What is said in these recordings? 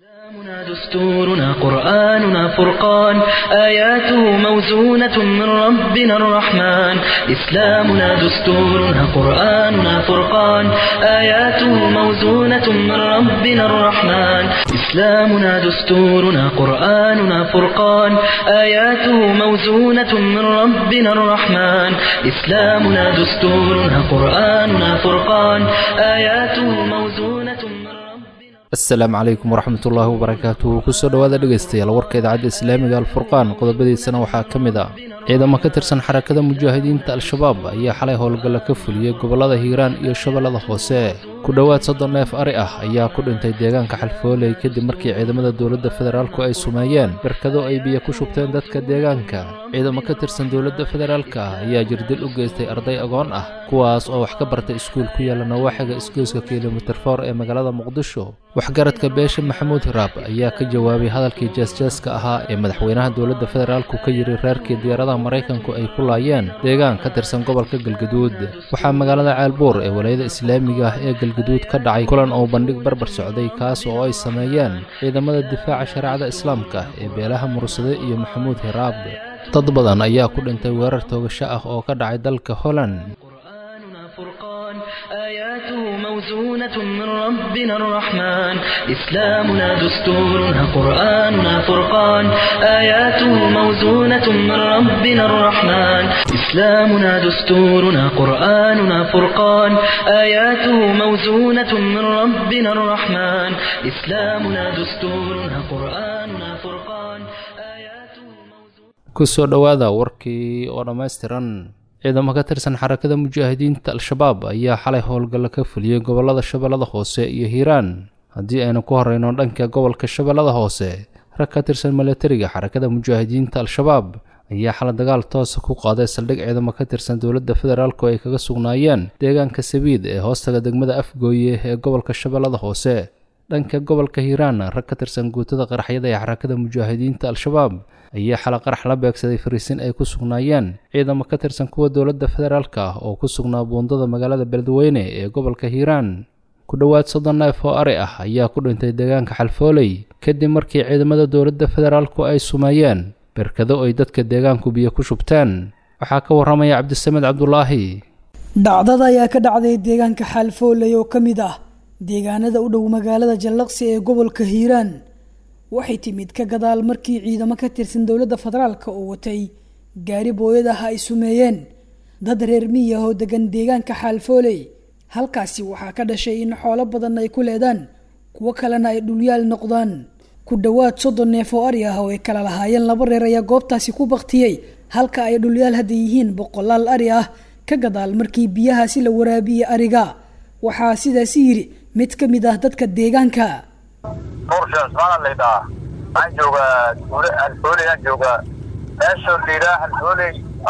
إسلامنا دستورنا قرآننا فرقان آياته موزونة من ربنا الرحمن إسلامنا دستورنا قرآننا فرقان آياته موزونة من ربنا الرحمن إسلامنا دستورنا قرآننا فرقان آياته موزونة من ربنا الرحمن إسلامنا دستورنا قرآننا فرقان آياته موزونة من ربنا asalaamu calaykum waraxmatullaahi wabarakaatuhu kusoo dhowaada dhegaystayaal warka idaacadda islaamiga alfurqaan qodobadiisana waxaa ka mid ah ciidamo ka tirsan xarakada mujaahidiinta al-shabaab ayaa xalay howlgalla ka fuliyey gobollada hiiraan iyo shabeellada hoose ku dhowaad soddon neef ari ah ayaa ku dhintay deegaanka xalfooley kadib markii ciidamada dowladda federaalku ay sumeeyeen barkado ay biyo ku shubteen dadka deegaanka ciidamo ka tirsan dowladda federaalka ah ayaa jirdil u geystay arday agoon ah kuwaas oo wax ka bartay iskuul ku yaalla nawaaxiga isgoyska kilomitir foor ee magaalada muqdisho waxgaradka beesha maxamuud hiraab ayaa ka jawaabay hadalkii jeesjeeska ahaa ee madaxweynaha dowladda federaalku ka yidhi reerkii diyaaradaha maraykanku ay ku laayeen deegaan ka tirsan gobolka galgaduud waxaa magaalada ceelbuur ee walayada islaamiga ah ee galgaduud ka dhacay kulan oo bandhig barbar socday kaas oo ay sameeyeen ciidamada difaaca shareecada islaamka ee beelaha mursade iyo maxamuud hiraab dad badan ayaa ku dhintay weerar toogasho ah oo ka dhacay dalka holland قرآننا فرقان آياته موزونة من ربنا الرحمن إسلامنا دستورنا قرآننا فرقان آياته موزونة من ربنا الرحمن إسلامنا دستورنا قرآننا فرقان آياته موزونة من ربنا الرحمن إسلامنا دستورنا قرآننا فرقان آياته موزونة kusoo dhowaada warkii oo dhammaystiran ciidamo ka tirsan xarakada mujaahidiinta al-shabaab ayaa xalay howlgalla ka fuliyey gobollada shabeellada hoose iyo hiiraan haddii aynu ku horreyno dhanka gobolka shabeellada hoose rag ka tirsan milatariga xarakada mujaahidiinta al-shabaab ayaa xalay dagaal toosa ku qaaday saldhig ciidamo ka tirsan dowladda federaalku ay kaga sugnaayeen deegaanka sabiid ee hoostaga degmada afgooye ee gobolka shabeellada hoose dhanka gobolka hiiraan rag ka tirsan guutada qaraxyada ee xarakada mujaahidiinta al-shabaab ayaa xala qarax la beegsaday fariisin ay ku sugnaayeen ciidamo ka tirsan kuwa dowladda federaalka ah oo ku sugnaa buundada magaalada beledweyne ee gobolka hiiraan ku dhowaad soddon neef oo ari ah ayaa ku dhintay deegaanka xalfooley kadib markii ciidamada dowladda federaalku ay sumeeyeen berkado ay dadka deegaanku biyo ku shubteen waxaa ka warramaya cabdisamed cabdulaahi dhacdada ayaa ka dhacday deegaanka xaalfooley oo ka mid ah deegaanada u dhow magaalada jallaqsi ee gobolka hiiraan waxay timid ka gadaal markii ciidamo ka tirsan dowladda federaalka oo watay gaari booyad ah ay sumeeyeen dad reer miya oo degan deegaanka xaalfooley halkaasi waxaa ka dhashay in xoolo badan ay ku leedaan kuwo kalena ay dhulyaal noqdaan ku dhowaad soddon neef oo ari ah oo ay kala lahaayeen laba reer ayaa goobtaasi ku baktiyey halka ay dhulyaal hadda yihiin boqolaal ari ah ka gadaal markii biyahaasi la waraabiyey ariga waxaa sidaasi yidhi mid ka mid ah dadka deegaanka nuursha cusmaana laydhahaa waxaan joogaa duule halfooley aan joogaa meesha layidhaha halfooley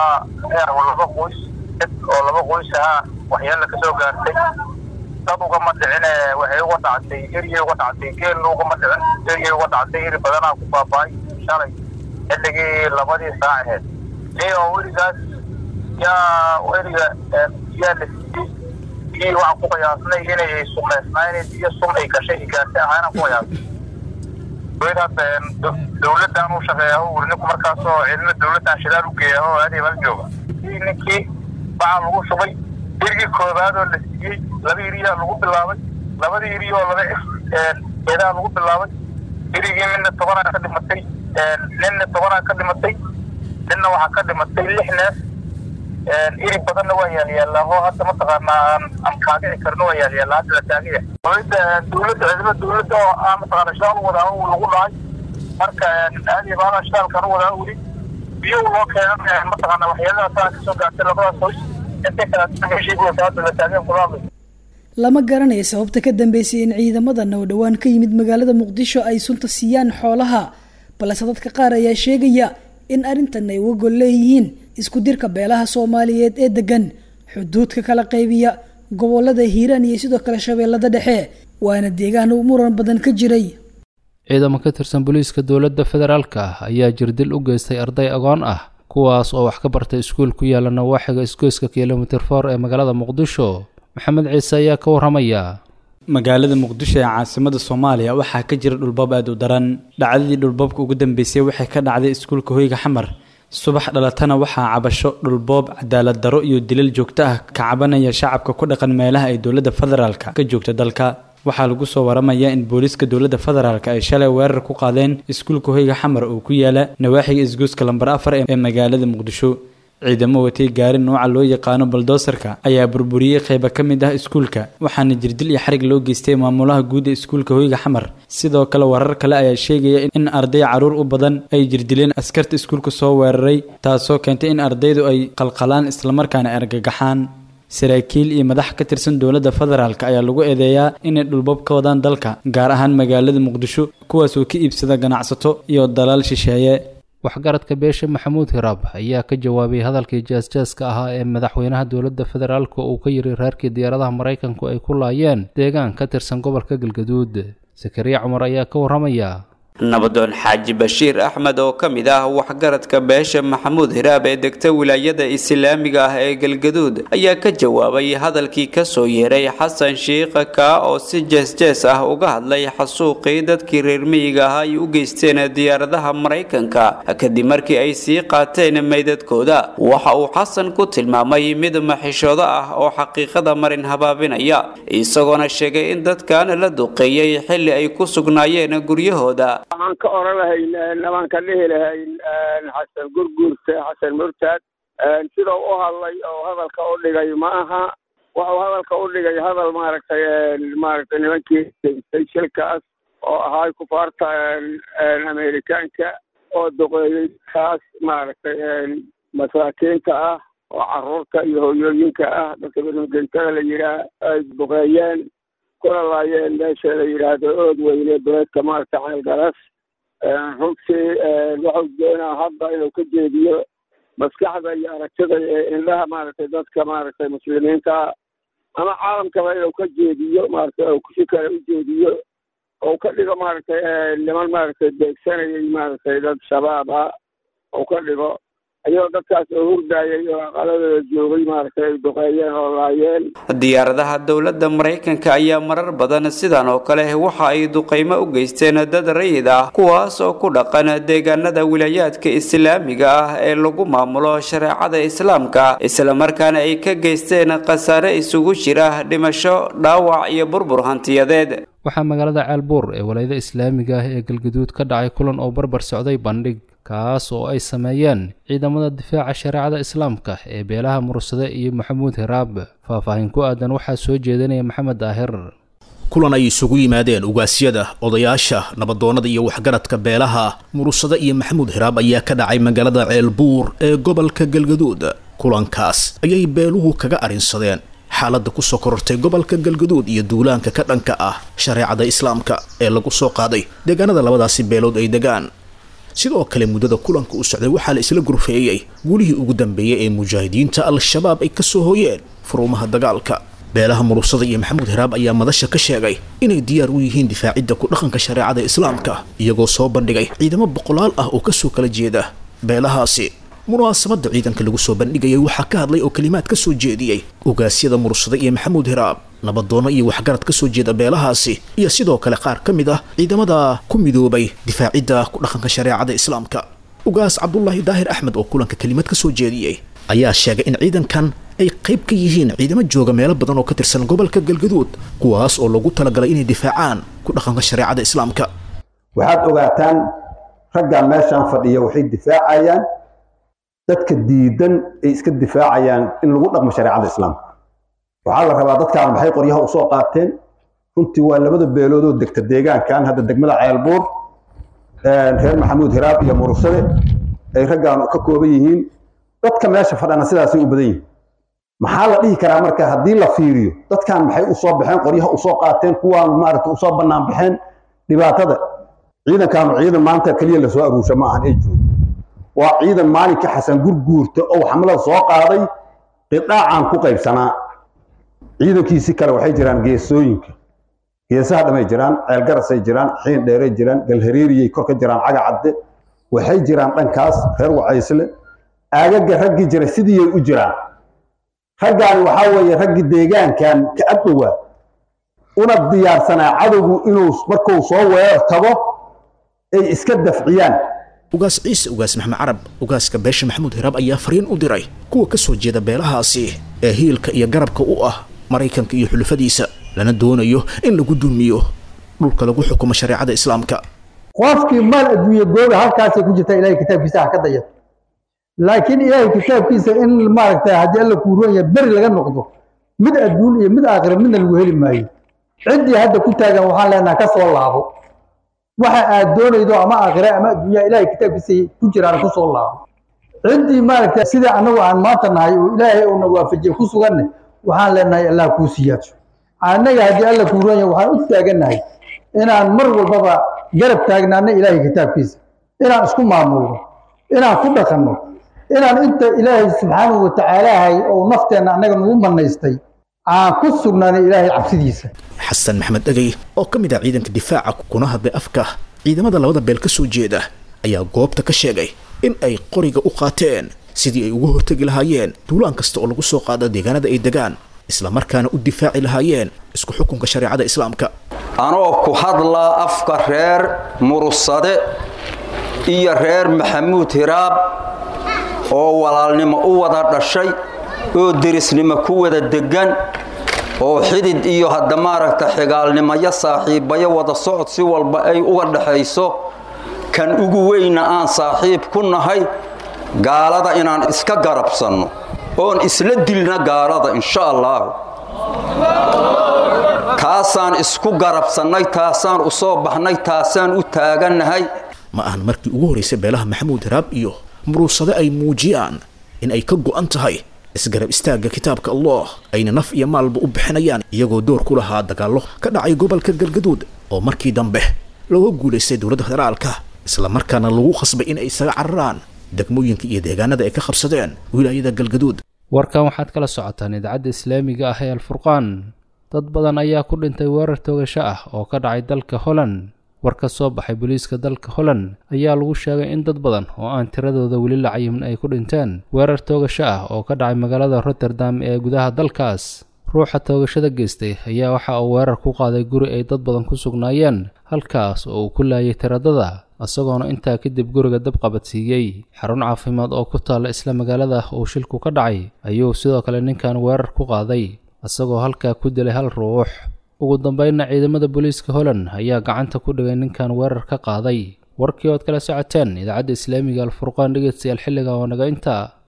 laba qoys dad oo laba qoys ahaa waxyaala kasoo gaartay dad ugama dhicine waxay uga dhactay eryay uga dhactay geelna ugama dhicin eryay uga dhactay eri badanaa ku baaba'ay shalay xilligii labadii saac aheyd ni oo weligaas yaa eriga yaa la siiyey biyihii waxaan ku qiyaasnay inay sumaysnaayeen biyo sum ay gashay gaartay ahaana ku qiyaasnay weli hadda dowladdan u shaqeeya uri ninku markaasoo ciidamada dowladdan shidaal u geeya oo aadii bal jooga ninkii waxaa lagu shubay irigii koobaad oo la siiyey laba iriyaa lagu bilaabay labadii iri oo laba eedaa lagu bilaabay irigii midna tobanaa ka dhimatay ninna tobanaa ka dhimatay ninna waxaa ka dhimatay lix neef iri badanna waa yaalyaallaa oo hadda mataqaanaa aan aan kaagici karno waa yaalyaallaa hadda la taagaya dowladda dowladda ciidamada dowladda oo aan mataqaana shidaal u wadaa uu lagu dhacay marka aadi baala shidaalkan u wadaa weli biyo loo keenan mataqaana waxyaaladaas kasoo gaartay labadaas hoys intay kala meeshii buusa hadda la taageen kulaadlay lama garanayo sababta ka dambeysay in ciidamadan oo dhowaan ka yimid magaalada muqdisho ay sunta siiyaan xoolaha balse dadka qaar ayaa sheegaya in arrintan ay uga gol leeyihiin isku dirka beelaha soomaaliyeed ee degan xuduudka kala qaybiya gobolada hiiraan iyo sidoo kale shabeellada dhexe waana deegaan uu muran badan ka jiray ciidamo ka tirsan booliiska dowladda federaalka ah ayaa jirdil u geystay arday agoon ah kuwaas oo wax ka bartay iskuul ku yaalla nawaaxiga isgoyska kilomitir foor ee magaalada muqdisho maxamed ciise ayaa ka warramaya magaalada muqdisho ee caasimada soomaaliya waxaa ka jira dhulbab aada u daran dhacdadii dhulboobka ugu dambeysay waxay ka dhacday iskuulka hoyga xamar subax dhalatana waxaa cabasho dhulboob cadaalad daro iyo dilal joogto ah ka cabanaya shacabka ku dhaqan meelaha ay dowladda federaalka ka joogta dalka waxaa lagu soo waramayaa in booliiska dowladda federaalk ay shalay weerar ku qaadeen iskuulka hoyga xamar oo ku yaala nawaaxiga isgoyska lambar afar ee magaalada muqdisho ciidamo watay gaari nooca loo yaqaano baldoosarka ayaa burburiyey qayba ka mid ah iskuulka waxaana jirdil iyo xarig loo geystay maamulaha guud ee iskuulka hoyga xamar sidoo kale warar kale ayaa sheegaya in arday caruur u badan ay jirdileen askarta iskuulka soo weeraray taasoo keentay in ardaydu ay qalqalaan islamarkaana argagaxaan saraakiil iyo madax ka tirsan dowladda federaalk ayaa lagu eedeeyaa inay dhulbab ka wadaan dalka gaar ahaan magaalada muqdisho kuwaasoo ka iibsada ganacsato iyo dalaal shisheeye waxgaradka beesha maxamuud hiraab ayaa ka jawaabay hadalkii jaasjaaska ahaa ee madaxweynaha dowladda federaalk uu ka yiri reerkii diyaaradaha maraykanku ay ku laayeen deegaan ka tirsan gobolka galgaduud sakariya cumar ayaa ka warramaya nabadoon xaaji bashiir axmed oo ka mid ah waxgaradka beesha maxamuud hiraab ee degta wilaayada islaamiga ah ee galgaduud ayaa ka jawaabay hadalkii kasoo yeeray xasan shiikha kaa oo si jees-jees ah uga hadlay xasuuqii dadkii reer miyiga ah ay u geysteen diyaaradaha maraykanka kadib markii ay sii qaateen meydadkooda waxa uu xasan ku tilmaamay mid maxishoodo ah oo xaqiiqada marin habaabinaya isagoona sheegay in dadkan la duqeeyey xilli ay ku sugnaayeen guryahooda waxaan ka oran lahayn nabaan ka dhihi lahayn xasan gurguurta xasan murtaad sidau u hadlay oo hadalka u dhigay ma aha waxuu hadalka u dhigay hadal maaragtay maaragtay nimankii shilkaas oo ahaa kufaarta amerikaanka oo duqeeyey kaas maaragtay masaakiinta ah oo caruurta iyo hooyooyinka ah dadka birmagentada la yidhaah ay duqeeyeen kuna laayeen meesha la yidhaahdo ood weyne beledka maaragta ceelgaras runtii wuxuu doonaa hadda inuu ka jeediyo maskaxda iyo aragtida ee indhaha maaragtay dadka maaragtay muslimiinta ama caalamkaba inuu ka jeediyo maaragtay oo si kale u jeediyo oo ka dhigo maaragtay niman maaragtay beegsanayay maaragtay dad shabaab ah oo ka dhigo ayagoo dadkaas oo hurdaayay oo aqaladooda joogay maaragtay ay duqeeyeen oo laayeen diyaaradaha dowladda maraykanka ayaa marar badan sidan oo kale waxa ay duqeymo u geysteen dad rayid ah kuwaas oo ku dhaqan deegaanada wilaayaadka islaamiga ah ee lagu maamulo shareecada islaamka islamarkaana ay ka geysteen khasaare isugu jira dhimasho dhaawac iyo burbur hantiyadeed waxaa magaalada ceelbuur ee walaayada islaamiga ah ee galgaduud ka dhacay kulan oo barbar socday bandhig kaas oo ay sameeyeen ciidamada difaaca shareecada islaamka ee beelaha mursade iyo maxamuud hiraab faahfaahin ku aadan waxaa soo jeedinaya maxamed daahir kulan ay isugu yimaadeen ugaasyada odayaasha nabadoonnada iyo waxgaradka beelaha mursade iyo maxamuud hiraab ayaa ka dhacay magaalada ceelbuur ee gobolka galgaduud kulankaas ayay beeluhu kaga arrinsadeen xaaladda kusoo korortay gobolka galgaduud iyo duulaanka ka dhanka ah shareecada islaamka ee lagu soo qaaday deegaanada labadaasi beelood ay degaan sidoo kale muddada kulanka u socday waxaa la isla gurfeeyey gulihii ugu dambeeyey ee mujaahidiinta al-shabaab ay kasoo hooyeen furuumaha dagaalka beelaha murursada iyo maxamuud hiraab ayaa madasha ka sheegay inay diyaar u yihiin difaacidda ku dhaqanka shareecada islaamka iyagoo soo bandhigay ciidamo boqolaal ah oo kasoo kala jeeda beelahaasi munaasabadda ciidanka lagu soo bandhigayay waxaa ka hadlay oo kelimaad ka soo jeediyey ugaasyada murursada iyo maxamuud hiraab nabadoonno iyo waxgarad ka soo jeeda beelahaasi iyo sidoo kale qaar ka mid ah ciidamada ku midoobay difaacidda ku dhaqanka shareecada islaamka ugaas cabdulaahi daahir axmed oo kulanka kelimad ka soo jeediyey ayaa sheegay in ciidankan ay qayb ka yihiin ciidamo jooga meelo badan oo ka tirsan gobolka galgaduud kuwaas oo lagu talagalay inay difaacaan ku dhaqanka shareecada islaamka waxaad ogaataan raggan meeshaan fadhiya waxay difaacayaan dadka diidan ay iska difaacayaan in lagu dhaqmo shareecada islaamka waxaa la rabaa dadkaan maxay qoryaha usoo qaateen runtii waa labada beelood oo degta deegaankan hadda degmada ceelbuur reer maxamuud hiraab iyo murursade ay raggaan ka kooban yihiin dadka meesha fadhana sidaasay u badan yihiin maxaa la dhihi karaa marka haddii la fiiriyo dadkan maxay usoo baxeen qoryaha usoo qaateen kuwaan maaragta usoo bannaan baxeen dhibaatada ciidankaanu ciidan maanta keliya lasoo aruusha ma ahan ee joogo waa ciidan maalinka xasan gurguurta oo xamlada soo qaaday qidhaacaan ku qaybsanaa ciidankiisi kale waxay jiraan geesooyinka geesaha dhamay jiraan ceelgarasay jiraan xiin dheeray jiraan galhareeriyay kor ka jiraan caga cadde waxay jiraan dhankaas reer wacaysle aagaga raggii jiray sidiiyay u jiraan raggaani waxaa weeye raggii deegaankan ka agdhowaa una diyaarsanaa cadowgu inuu markuu soo weerar tago ay iska dafciyaan ugaas ciise ugaas maxmed carab ugaaska beesha maxamuud hiraab ayaa fariin u diray kuwa ka soo jeeda beelahaasi ee hiilka iyo garabka u ah maraykanka iyo xulufadiisa lana doonayo in lagu dulmiyo dhulka lagu xukumo shareecada islaamka qofkii maal adduunye googa halkaasay ku jirtaa ilahay kitaabkiisa ha ka dayato laakiin ilaahay kitaabkiisa in maaragtay haddii alla kuu roon yahay beri laga noqdo mid adduun iyo mid aakhira midna lagu heli maayo ciddii hadda ku taagan waxaan leenaha ka soo laabo waxa aad doonaydo ama aakhira ama adduunyaha ilahay kitaabkiisa ku jiraan ku soo laabo ciddii maaragtay sidai annagu aan maanta nahay oo ilaahay uuna waafajiye ku suganne waxaan leenahay allah kuu siyaaso annaga haddii alla kuu roon yahay waxaan u taagannahay inaan mar walbaba garab taagnaano ilaahay kitaabkiisa inaan isku maamulno inaan ku dhaqanno inaan inta ilaahay subxaanahu watacaalaahay oo nafteenna annaga nagu manaystay aan ku sugnaano ilaahay cabsidiisa xasan maxamed dhegey oo ka mid ah ciidanka difaaca kuna hadlay afka ciidamada labada beel ka soo jeeda ayaa goobta ka sheegay in ay qoriga u qaateen sidii ay uga hortegi lahaayeen duulaan kasta oo lagu soo qaado deegaanada ay degaan islamarkaana u difaaci lahaayeen isku xukunka shareecada islaamka anoo ku hadlaa afka reer murusade iyo reer maxamuud hiraab oo walaalnimo u wada dhashay oo derisnimo ku wada deggan oo xidid iyo hadda maaragta xigaalnimayo saaxiibayo wada socod si walba ay uga dhaxayso kan ugu weyna aan saaxiib ku nahay gaalada inaan iska garabsanno oon isla dilna gaalada insha allaahu taasaan isku garabsannay taasaan u soo baxnay taasaan u taagannahay ma ahan markii ugu horraysay beelaha maxamuud hiraab iyo muruusade ay muujiyaan in ay ka go'an tahay isgarab istaagga kitaabka allah ayna naf iyo maalba u bixinayaan iyagoo door ku lahaa dagaallo ka dhacay gobolka galgaduud oo markii dambe looga guulaystay dowladda federaalka islamarkaana lagu khasbay in ay isaga cararaan degmooyinka iyo deegaanada ay ka qabsadeen wilaayada galgaduud warkan waxaad kala socotaan idaacadda islaamiga ah ee alfurqaan dad badan ayaa ku dhintay weerar toogasho ah oo ka dhacay dalka holland war ka soo baxay booliiska dalka holland ayaa lagu sheegay in dad badan oo aan tiradooda weli la cayimin ay ku dhinteen weerar toogasho ah oo ka dhacay magaalada rotterdam ee gudaha dalkaas ruuxa toogashada geystay ayaa waxa uu weerar ku qaaday guri ay dad badan ku sugnaayeen halkaas oo uu ku laayay tiradada isagoona intaa kadib guriga dab qabadsiiyey xarun caafimaad oo ku taalla isla magaalada uu shilku ka dhacay ayuu sidoo kale ninkan weerar ku qaaday isagoo halkaa ku dilay hal ruux ugu dambeynna ciidamada booliiska holland ayaa gacanta ku dhigay ninkan weerar ka qaaday warkii ood kala socoteen idaacadda islaamiga alfurqaan dhegeystayaal xilliga oo naga intaa